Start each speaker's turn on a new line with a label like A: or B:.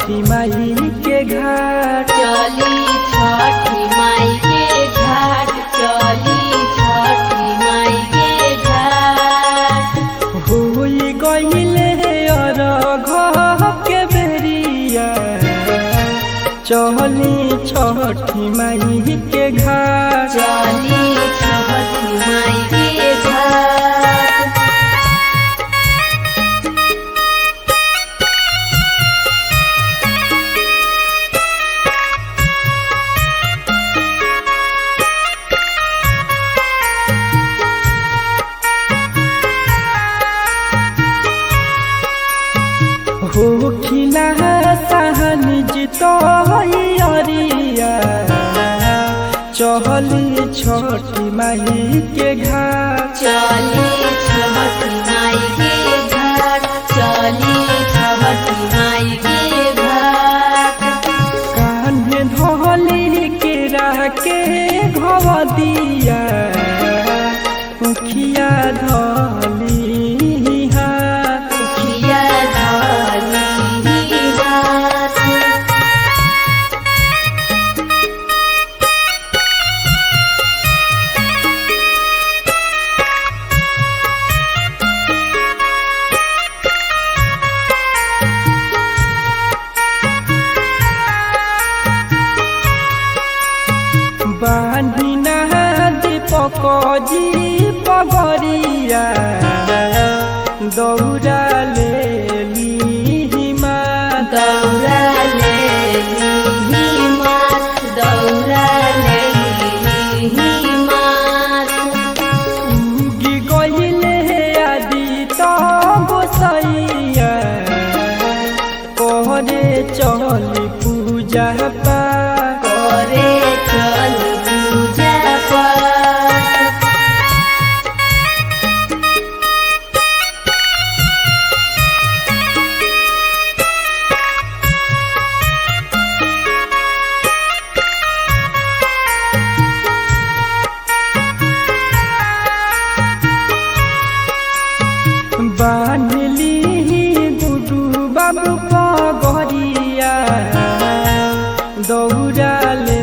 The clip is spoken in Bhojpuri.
A: छठी माई के घाट
B: चली छठी माई के घाट चली छठी माई के घाट
A: होई गईले अरघ के बेरिया चली छठी माई के घाट
B: चली छठी माई के घाट
A: हो खिला सहन जितो अरिया चहली छठी माई के घाट
B: चली छठी माई के घाट चली छठी माई के घाट
A: कान्हे धोली के राके घव दिया उखिया धली हाथ
B: खिया धाली हाथ
A: बान्हिना दीपक जी पगरिया दौड़ा ले माता
B: दौरा ले ली मात दौरा ले ली मात
A: उगी गईले आदि तो गोसैया करे चल पूजा पाठ
B: करे चल पूजा पाठ
A: बान्हली गुडू बाबू पगरिया दौड़ा ले